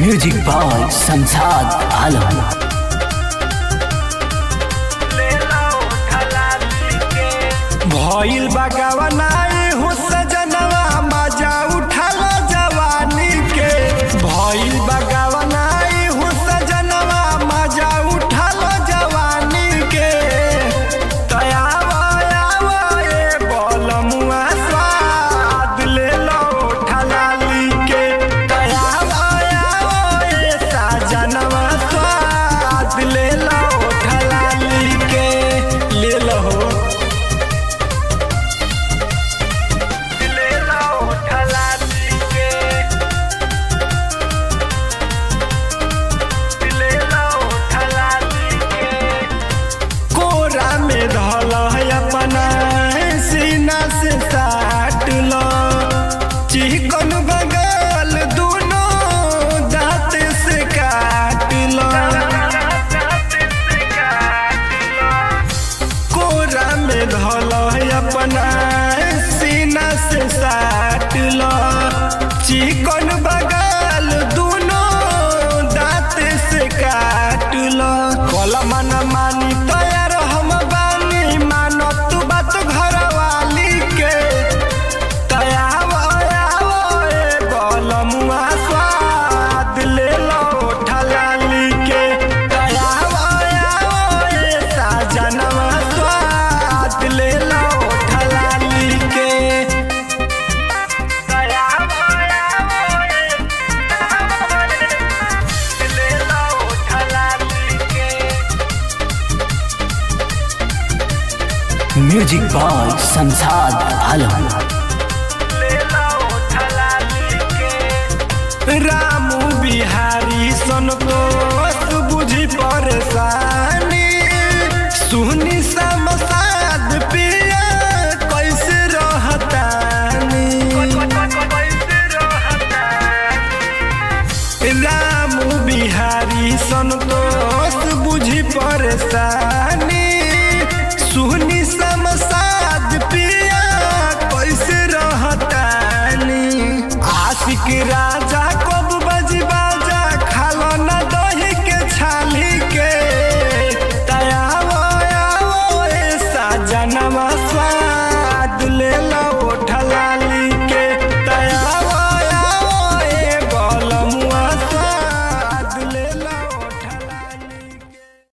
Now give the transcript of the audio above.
music by संसाद आलम भइल बगवनाई हो सजनवा मजा उठल जवानी के भइल बगवनाई हो सजनवा मजा उठल जवानी के तयावा यावा ए बलमुआ स्वाद ले लो ठलाली के तयावा यावा ए सजनवा स्वाद ले लो ठलाली के ले लो ले लो ठलाली के ले लो ठलाली के कोरा में धल है अपना सीना से साट लो चिकन बगल दोनों दांत से काट लो कोरा में धल है अपना सीना से साट लो चिकन बगल दोनों दांत से काट लो कल मन मानी तैयार हम बानी मानो तू बात घर वाली के तयाव आव ए बलमुआ स्वाद ले लो ठलाली के तयाव आव ए साजनवा स्वाद ले लो ठलाली के तयाव आव ए ले लो ठलाली के म्यूजिक बाय संसाद आलम रामू बिहारी सनकोस बुझी परेशानी सुनी समसाद पिया कैसे रहतानी रामू बिहारी सनतोष बुझी परेशानी